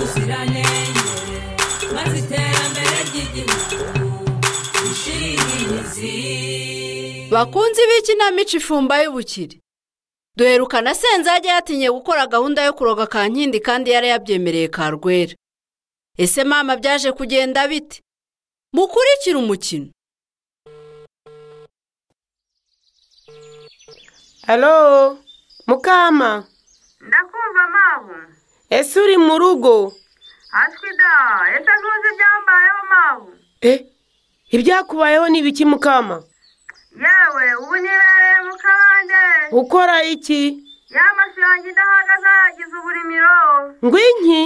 ubuziranenge maze iterambere ry'igihugu rishirire imizi bakunzi b'ikinamico ifumba y'ubukire duherukana senzage yatinye gukora gahunda yo kuroga ka nkindi kandi yari yabyemereye ka rwera ese mama byaje kugenda bite mukurikire umukino halo mukama ndakumva mabu ese uri mu rugo ashwi da ese ntuzi ibyambayeho mabu eh ibyakubayeho ni ibiki mukama yewe ubu nibereye mu kabande ukora iki ya mafi yanjye idahagaze yagize uburimiro ngwinki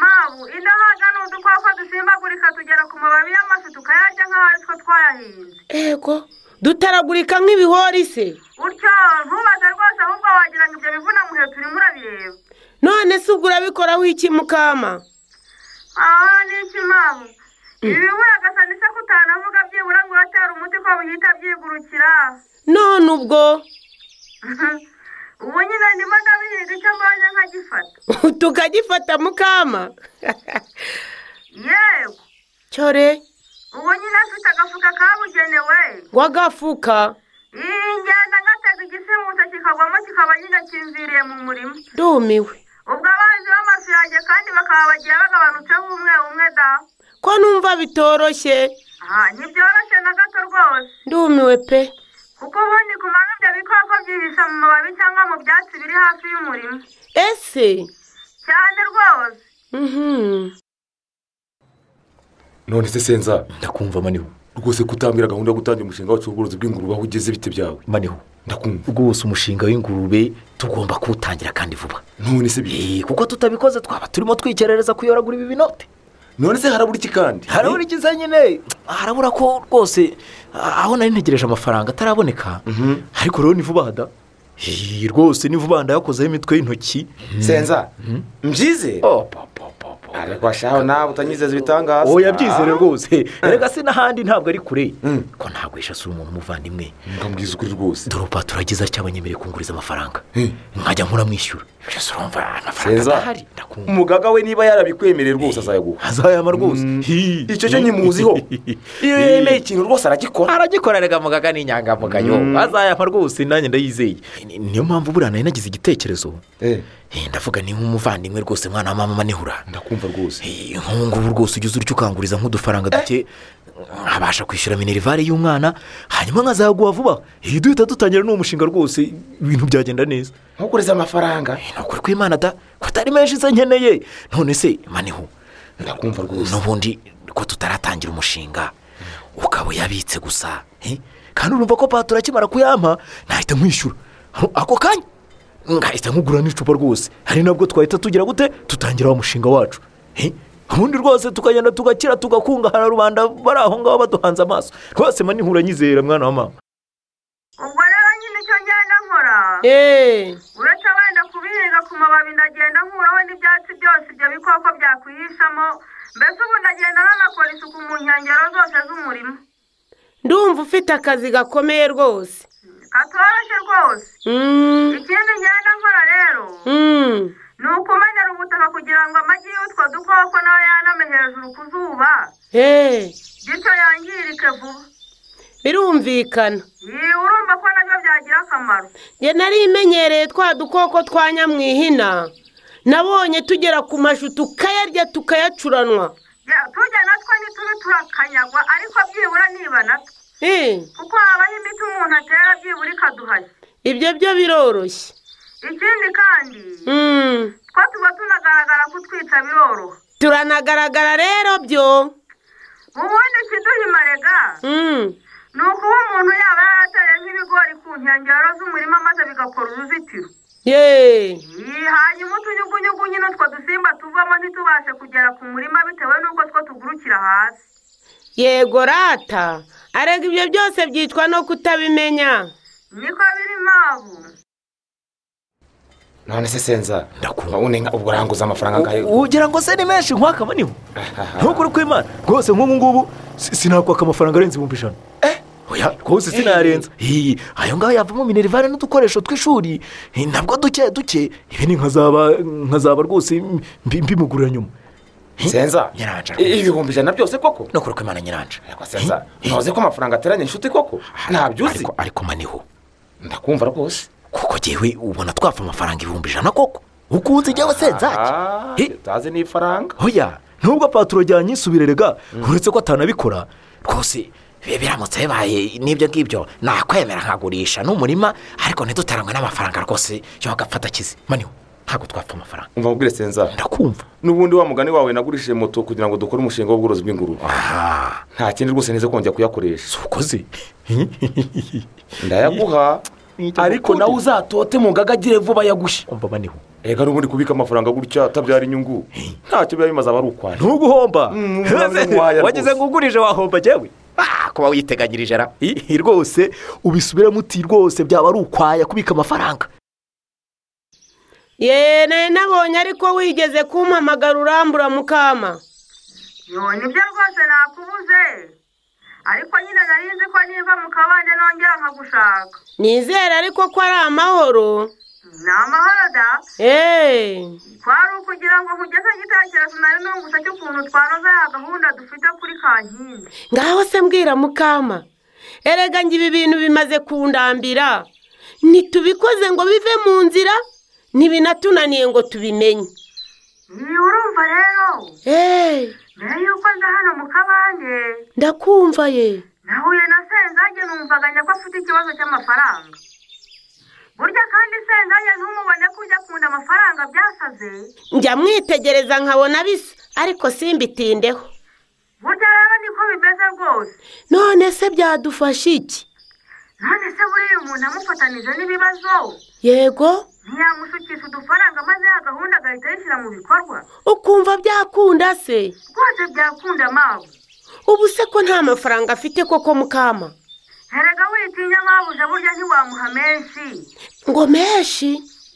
mabu idahaga ni udukoko dusimbagurika tugera ku mababi y'amafi tukayarya nk'aho ari two twayahinze ego dutaragurika nk'ibihori se utyo ntubaze rwose ahubwo wagira ngo ibyo bivuna muhe turimo urabireba none se ubwo urabikoraho iki mukama aha ni iki mabu ibi bibura gasa ndetse ko utanavuga byibura ngo uratera umuti ko buhita byigurukira none ubwo ubu nyine ndimo ndabihinga icyo mbonye nkagifata tukagifata mukama yego cyore ubu nyine afite agafuka kabugenewe wagafuka iyi ngenda ngatega igisimutse kikagwamo kikaba nyine kimviriye mu murima ndumiwe ubwo abanzi b'amafi yanjye kandi bakaba bagiye bagabanutseho umwe umwe da ko numva bitoroshye aha ntibyoroshye na gato rwose ndumiwe pe kuko ubundi ku manywa ibyo bikoko byihisha mu mababi cyangwa mu byatsi biri hafi y'umurima ese cyane rwose mhm none se senza ndakumva maniho rwose kutambwira gahunda yo gutangira umushinga wacu w'ubworozi bw'ingurube aho ugeze bite byawe maniho ndakumva rwose umushinga w'ingurube tugomba kuwutangira kandi vuba none se bi Eh, kuko tutabikoze twaba turimo twikerereza kuyoragura ibi binote none se harabura iki kandi harabura Eh? ikiza nyine harabura ko rwose ah, aho nari ntegereje amafaranga ataraboneka ariko rero ni vuba da Eh, rwose ni vuba da yakozeho imitwe y'intoki senza mbyize ariko ashaho nawe utanyizeza ibitangaza oya byizere rwose reka se n'ahandi ntabwo ari kure ko ntabwo yishasura umuntu umuvandimwe ndambwiza ukuri rwose dore ubu aturagiza cyangwa nyemereye kunguriza amafaranga Eh. nkajya nkuramwishyura mbese urumva amafaranga senza adahari ndakumva umugaga we niba yarabikwemereye rwose azayaguha azayama rwose icyo cyo nyimuziho iyo yemeye ikintu rwose aragikora aragikora rega mugaga ni inyangamugayo azayama rwose nanjye ndayizeye Ni- niyo mpamvu buriya nari nagize igitekerezo Eh, Eh, ndavuga ni nk'umuvandimwe rwose mwana wa mama nihura ndakumva rwose nk'ubu ngubu rwose ujya urya ukanguriza nk'udufaranga duke nkabasha kwishyura minerivare y'umwana hanyuma nkazaguha vuba iyo duhita dutangira n'uwo mushinga rwose ibintu byagenda neza ntukureze amafaranga ni ukuri kw'imana da ko atari menshi se nkeneye none se maniho ndakumva rwose n'ubundi ko tutaratangira umushinga ukaba uyabitse gusa eh? kandi urumva ko paturo akimara kuyampa nahita mwishyura Aho- ako kanya ngahita nkugura n'icupa rwose hari nabwo twahita tugira gute tutangira wa mushinga wacu eh? ubundi rwose tukagenda tugakira tugakungahara rubanda bari aho ngaho baduhanze amaso rwose manihura nyizera mwana wa mama ubwo rero nyine icyo ngenda nkora eee uretse wenda kubihinga ku mababi ndagenda nkuraho n'ibyatsi byose ibyo bikoko byakwihishamo mbese ubu ndagenda nanakora isuku mu nkengero zose z'umurimo ndumva ufite akazi gakomeye rwose katoroshye rwose Mm, ikindi ngenda nkora rero mm. ni ukumenera ubutaka kugira ngo amagi y'utwo dukoko nawe yaname hejuru ku zuba Eh, bityo yangirike vuba birumvikana iyi urumva ko nabyo byagira akamaro njye nari imenyereye twa dukoko twa nyamwihina nabonye tugera ku mashu tukayarya tukayacuranwa Ya, tujya natwo ntitube turakanyagwa ariko byibura niba natwo Eh, kuko habaho imiti umuntu atera byibura ikaduhashya ibyo byo biroroshye ikindi kandi Mm, two tuba tunagaragara kutwica biroroha turanagaragara rero byo ubundi ikiduhima rega Mm, ni ukuba umuntu yaba yarateye nk'ibigori ku nkengero z'umurima maze bigakora uruzitiro ye Iyi, hanyuma utunyugunyugu nyine utwo dusimba tuvamo ntitubashe kugera ku murima bitewe n'uko two tugurukira hasi yego rata arega ibyo byose byicwa no kutabimenya niko biri mpamvu none se senza ndakumva ubu ubwo uranguza amafaranga angahe ugira ngo se ni menshi nkwaka maniho ntukuri kw'imana rwose nk'ubu ngubu si- sinakwaka amafaranga arenze ibihumbi ijana oya ya rwose sinarenza Hi, ayo ngayo yavamo minerivare n'udukoresho tw'ishuri hi, nabwo duke duke ibi ni nkazaba nkazaba rwose mbi- mbimugurira nyuma senza Nyiranja rwose. ibihumbi ijana byose koko no kuruka imana nyiranje ariko senza ntuzi ko amafaranga ateranya inshuti koko ntabyo uzi ariko ariko maniho ndakumva rwose kuko jyewe ubona twapfa amafaranga ibihumbi ijana koko ukunze ijyawe senzaki Ah, Hi. utazi n'ifaranga hoya nubwo paturo ajyanye isubirerega uretse ko atanabikora rwose bi- biramutse bibaye n'ibyo ngibyo nakwemera nkagurisha n'umurima ariko ntidutarangwe n'amafaranga rwose yo agafata akize maniho ntabwo twapfa amafaranga umva mubwire senza ndakumva n'ubundi wa mugani wawe nagurishije moto kugira ngo dukore umushinga w'ubworozi bw'ingurube aha nta kindi rwose nize kongera kuyakoresha tukoze ndayaguha ariko nawe uzatote mu ngagagire vuba yagushe umva maniho reka n'ubundi kubika amafaranga gutya atabyara inyungu ntacyo biba bimaze aba ari ukwaje ntuguhomba Mm, uramutse waya wagize rwose. ngo ugurije wahomba jyewe Ah, kuba witeganyirije ra I- i- rwose ubisubiramo uti rwose byaba ari ukwaya kubika amafaranga yeee nari nabonye ariko wigeze kumpamagara urambura mukama yo nibyo rwose nakubuze ariko nyine nari nzi ko nimba mu kabande nongera nkagushaka nizere ariko ko ari amahoro ni amahoro da eee kwari ukugira ngo nkugeze igitekerezo nari nungutse cy'ukuntu twanoza ya gahunda dufite kuri kankindi ngaho se mbwira mukama erega ngo ibi bintu bimaze kundambira ntitubikoze ngo bive mu nzira ntibinatunaniye ngo tubimenye niba urumva rero eee mbere y'uko nza hano mu kabande ndakumva ye nahuye na senzage numvaganya ko afite ikibazo cy'amafaranga burya kandi senzage ntumubone ko ujya akunda amafaranga byasaze njya mwitegereza nkabona bisa ariko simbitindeho burya rero niko bimeze rwose none se byadufasha iki none se buriya umuntu amufatanije n'ibibazo yego ntiyamushukisha udufaranga maze ya gahunda agahita ayishyira mu bikorwa ukumva byakunda se rwose byakunda mawe ubu se ko nta mafaranga afite koko mukama erega witinya mabuja burya ntiwamuha menshi ngo menshi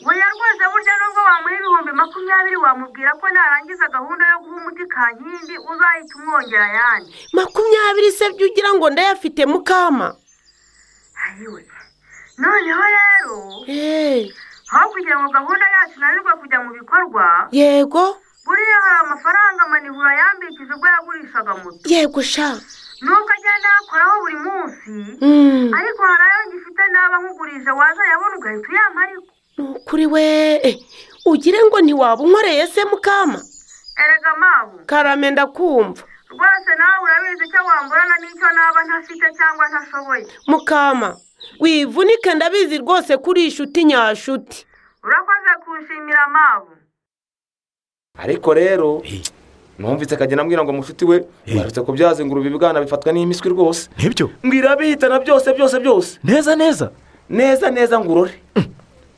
oya rwose burya nubwo wamuha ibihumbi makumyabiri wamubwira ko narangiza gahunda yo guha umuti kankindi uzahita umwongera ayandi makumyabiri se byo ugira ngo ndayafite mukama ayiwe noneho rero eee aho kugira ngo gahunda yacu inanirwe kujya mu bikorwa yego buriya hari amafaranga manihura yambikije ubwo yagurishaga moto yego sha nubwo agenda ayakoraho buri munsi Mm, ariko hari ayo ngifite naba nkugurije waza yabona ugahita uyampa ariko ni ukuri we Eh, ugire ngo ntiwaba unkoreye se mukama erega mabu karame ndakumva rwose nawe urabizi icyo wamburana n'icyo naba ntafite cyangwa ntashoboye mukama wivunike ndabizi rwose kuri inshuti nyashuti urakoze kunshimira mabu ariko rero numvise akagenda ambwira ngo mushuti we mwarutse kubyaza ingurube ibibwana bifatwa n'imiswi rwose nibyo mbwira bihitana byose byose byose neza neza neza neza ngurore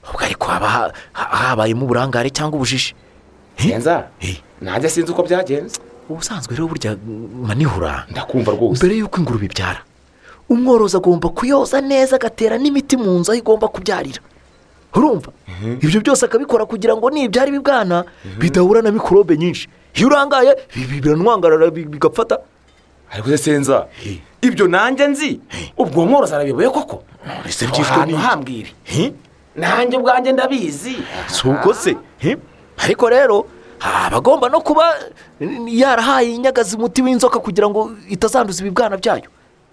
ubwo ariko haba ha- ha- habayemo uburangare cyangwa ubujiji senza Eh, nanjye sinzi uko byagenze ubusanzwe rero burya mm, manihura ndakumva rwose mbere y'uko ingurube ibyara umworozi agomba kuyoza neza agatera n'imiti mu nzu aho igomba kubyarira urumva ibyo byose akabikora kugira ngo nibyara ibibwana bidahura na mikorobe nyinshi iyo urangaye bi- bi- biranwangarara bi- bigapfata ariko se senza ibyo nanjye nzi ubwo mworozi arabiboye koko ese Aho hantu hambwira nanjye ubwanjye ndabizi si ubwo se Hi? ariko rero aba agomba no kuba n- yarahaye inyagazi umuti w'inzoka kugira ngo itazanduza ibibwana byayo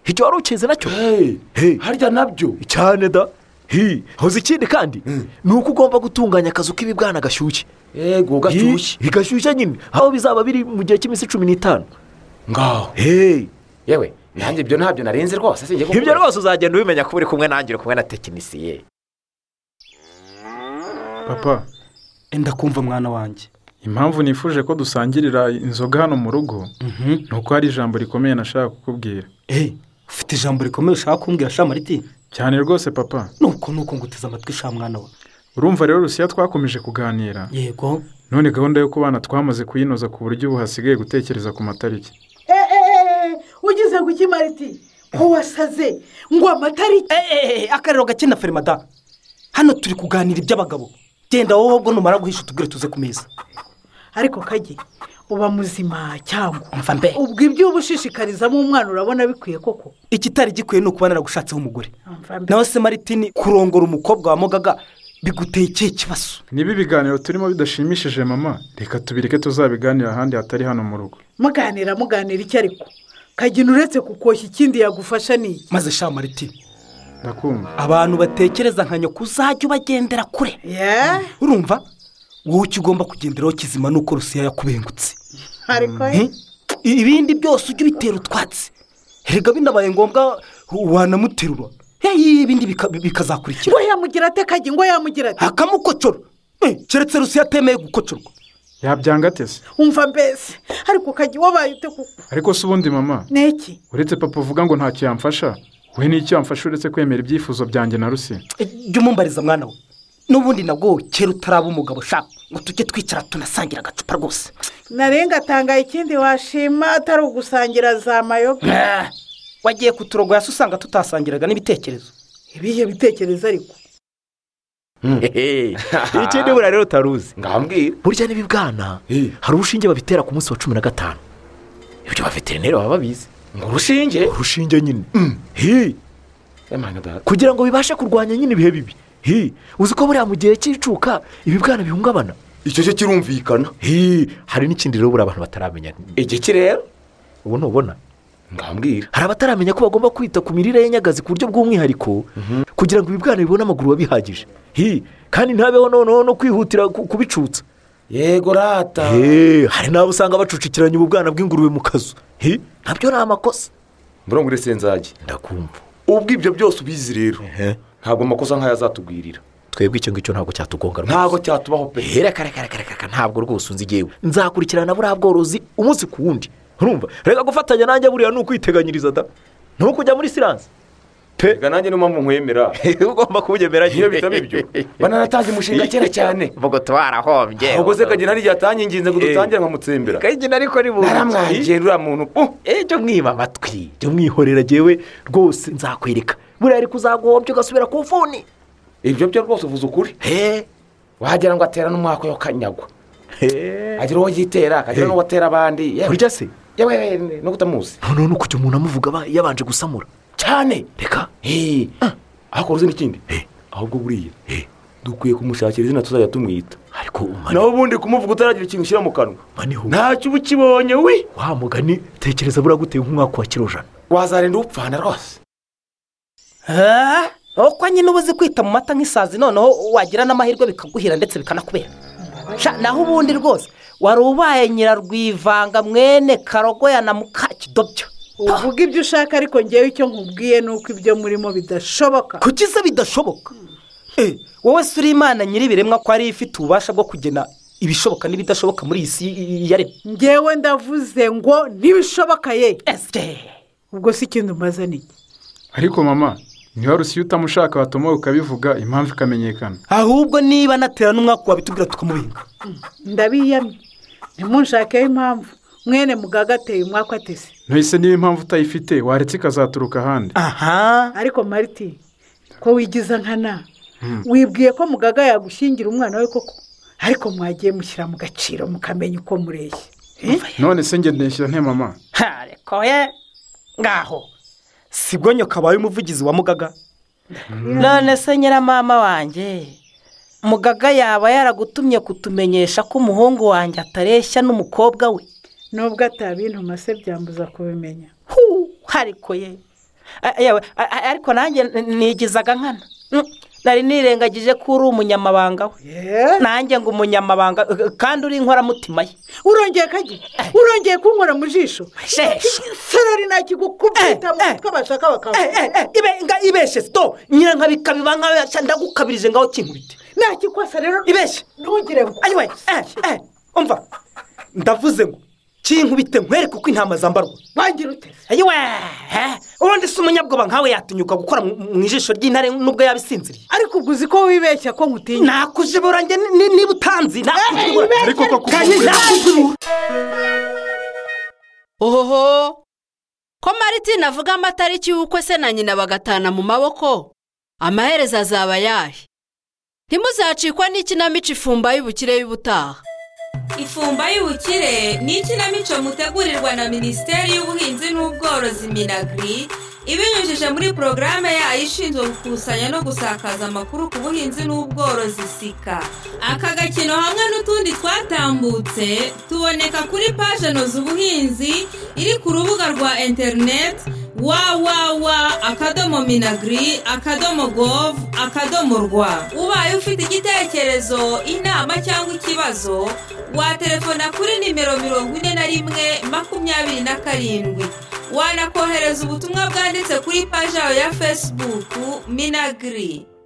icyo wari ukizi nacyo Hey, Hey. harya nabyo cyane da hi hoza ikindi kandi ni uko ugomba gutunganya akazu k'ibibwana gashyushye yego gashyushye Hi, gashyushye nyine aho bizaba biri mu gihe cy'iminsi cumi n'itanu ngaho heyi yewe nanjye ibyo ntabyo narenze rwose sinjye kuko ibyo rwose uzagenda ubimenya ko uri kumwe nanjye uri kumwe na tekinisiye papa enda kumva mwana wanjye impamvu nifuje ko dusangirira inzoga hano mu rugo ni uko hari ijambo rikomeye nashaka kukubwira eee ufite ijambo rikomeye ushaka kumbwira shamariti cyane rwose papa nuko nuko nguteze amatwi sha mwana we urumva rero rusiya twakomeje kuganira yego none gahunda yo kubana twamaze kuyinoza ku buryo ubu hasigaye gutekereza ku matariki ugize ku kimariti ko wasaze ngo amatariki eee akariro gake na ferima da hano turi kuganira iby'abagabo genda wowe ubwo numara guhisha utubwire tuze ku meza ariko kajye uba muzima cyangwa umva mbe ubwo ibyo uba ushishikarizamo umwana urabona bikwiye koko ikitari gikwiye ni ukuba naragushatseho umugore Umva mbe. nawe se maritini kurongora umukobwa wamugaga biguteye ikihe kibazo niba ibiganiro turimo bidashimishije mama reka tubireke tuzabiganira ahandi hatari hano mu rugo muganira muganira icyo ariko kagina uretse kukoshya ikindi yagufasha ni iki maze sha maritini ndakumva abantu batekereza nka nyoko uzajya ubagendera kure yeee urumva wowe icyo ugomba kugenderaho kizima ni uko rusiya yakubengutse ariko Eh? ibindi byose ujya ubitera utwatsi rega binabaye ngombwa wanamuterura heyi ibindi bika- bikazakurikira ngo yamugira ate kagi ngo yamugira ate akamukocora Eh, keretse rusiya atemeye gukocorwa yabyanga ate se umva mbese ariko kagi wabaye ute kuko ariko se ubundi mama n'iki uretse papa uvuga ngo ntacyo yamfasha we n'icyo yamfasha uretse kwemera ibyifuzo byanjye na rusiya Eh, jya umumbariza mwana we n'ubundi nabwo kera utaraba umugabo shaka ngo tujye twicara tunasangira agacupa rwose narenga atanga ikindi washima atari ugusangira za mayoga Ah, wagiye kuturogoya se usanga tutasangiraga n'ibitekerezo ibihe bitekerezo ariko icyo ni buriya rero utaruzi ngambwira burya n'ibibwana hari urushinge babitera ku munsi wa cumi na gatanu ibyo abaveterineri baba babizi ngo urushinge urushinge nyine Hi. emana dada kugira ngo bibashe kurwanya nyine ibihe bibi Hi. uzi ko buriya mu gihe cy'icuka ibibwana bihungabana icyo cyo kirumvikana Hi. hari n'ikindi rero buriya abantu bataramenya igiki rero ubu ntubona ngambwira hari abataramenya ko bagomba kwita ku mirire y'anyagazi ku buryo bw'umwihariko kugira ngo ibibwana bibone amaguru biba bihagije Hi. kandi ntabeho noneho no kwihutira ku- kubicutsa yego rata Hey, hari n'abo usanga bacucikiranya ububwana bw'ingurube mu kazu Hi, nabyo ni amakosa mbura ngo urese nzajye ndakumva ubwo ibyo byose ubizi rero ntabwo amakosa nk'aya azatugwirira twebwe icyo ngicyo ntabwo cyatugonga ntabwo cyatubaho pe reka reka reka reka ntabwo rwose unzi igihe nzakurikirana buriya bworozi umunsi ku wundi urumva reka gufatanya nanjye buriya ni ukwiteganyiriza da ni ukujya muri siranse pe reka nanjye niyo mpamvu nkwemera ugomba kubyemera iyo bitaba ibyo bananatanze umushinga kera cyane ubwo twarahombye ahubwo se kagina hari igihe atanginginze ngo dutangire nkamutsembera kagina ariko ni mu naramwangera uriya muntu pu ejo mwiba amatwi jya mwihorera jyewe rwose nzakwereka buriya ariko uzagombye ugasubira ku mfuni ibyo byo rwose uvuze ukuri he wagira ngo atera n'umwaka yo kanyagwa he agira uwo yitera akagira Eh. n'uwo atera abandi yewe burya se yewe yewe, no kutamuzi noneho ni ukujya umuntu amuvuga aba- yabanje gusamura cyane reka Hey, ariko uzi n'ikindi Eh. ahubwo buriya dukwiye kumushakira izina tuzajya tumwita ariko umane naho ubundi kumuvuga utaragira ikintu ushyira mu kanwa maniho ntacyo uba ukibonye we wa mugani tekereza buriya guteye nk'umwaka wa kirojana wazarenda upfana rwose ko nyine uba uzi kwita mu mata nk'isazi noneho wagira n'amahirwe bikaguhira ndetse bikanakubera Sha, naho ubundi rwose wari ubaye nyirarwivanga mwene karogoya na mukakidobyo uvuga ibyo ushaka ariko ngewe icyo nkubwiye ni uko ibyo murimo bidashoboka kuki se bidashoboka Eh, wowe se uri imana nyir'ibiremwa ko ariyo ifite ububasha bwo kugena ibishoboka n'ibidashoboka muri iyi si yaremye ngewe ndavuze ngo ntibishoboka ye ese ubwo si ikindi umaze ni iki ariko mama niba rusiya utamushaka watuma ukabivuga impamvu ikamenyekana ahubwo niba anatera n'umwaka wabitubwira tukamubenga ndabiyamye ntimunshake impamvu mwene mugaga ateye umwaka atese ntese niba impamvu utayifite waretse ikazaturuka ahandi aha ariko mariti ko wigiza nkana wibwiye ko mugaga yagushingira umwana we koko ariko mwagiye mushyira mu gaciro mukamenya uko mureshya none se ngende nshyira nte mama harekoye ngaho sibwo nyoka abaye umuvugizi wa mugaga none se nyiramama wanjye mugaga yaba yaragutumye kutumenyesha ko umuhungu wanjye atareshya n'umukobwa we nubwo atabintu se byambuza kubimenya Huu, hariko ye A- yewe, a- a- ariko nanjye n- nigizaga nkana Mm, nari nirengagije ko uri umunyamabanga we nanjye ngo umunyamabanga eh, eh, kandi uri inkoramutima ye urongeye kajya urongeye kunkora mu jisho Shesha. sarari ntakigukubita mu Eh, eh. mutwe bashaka Eh, eh, bakavuga eh, ibe- nga- ibeshe sito nyirankabikabiba nkawe ndagukabirije ngaho kinkubite ntakikwasa rero ibeshye ntugire ngo anyway eh, eh, umva ndavuze ngo kinkubite nkwereke uko intama zambarwa wangira uteze ayiwe eh, ubundi si umunyabwoba nkawe yatinyuka gukora mu mu ijisho ry'intare nubwo yaba isinziriye ariko ubwo uzi ko wibeshya ko nkutinya nakujibura njye ni- ni- niba utanzi nakujibura ariko ko kandi nakujibura ohoho ko maritin avuga amatariki y'ubukwe se na nyina bagatana mu maboko amaherezo azaba ayahe ntimuzacikwa n'ikinamico ifumba y'ubukire y'ubutaha ifumba y'ubukire ni ikinamico mutegurirwa na minisiteri y'ubuhinzi n'ubworozi minagiri ibinyujije muri porogaramu yayo ishinzwe gukusanya no gusakaza amakuru ku buhinzi n'ubworozi sika aka gakino hamwe n'utundi twatambutse tuboneka kuri paje noza ubuhinzi iri ku rubuga rwa interineti wawawa akadomo minagiri akadomo govu akadomo rwa ubaye ufite igitekerezo inama cyangwa ikibazo waterefona kuri nimero mirongo ine na rimwe makumyabiri na karindwi wanakohereza ubutumwa bwanditse kuri paji yawe ya fesibuku minagiri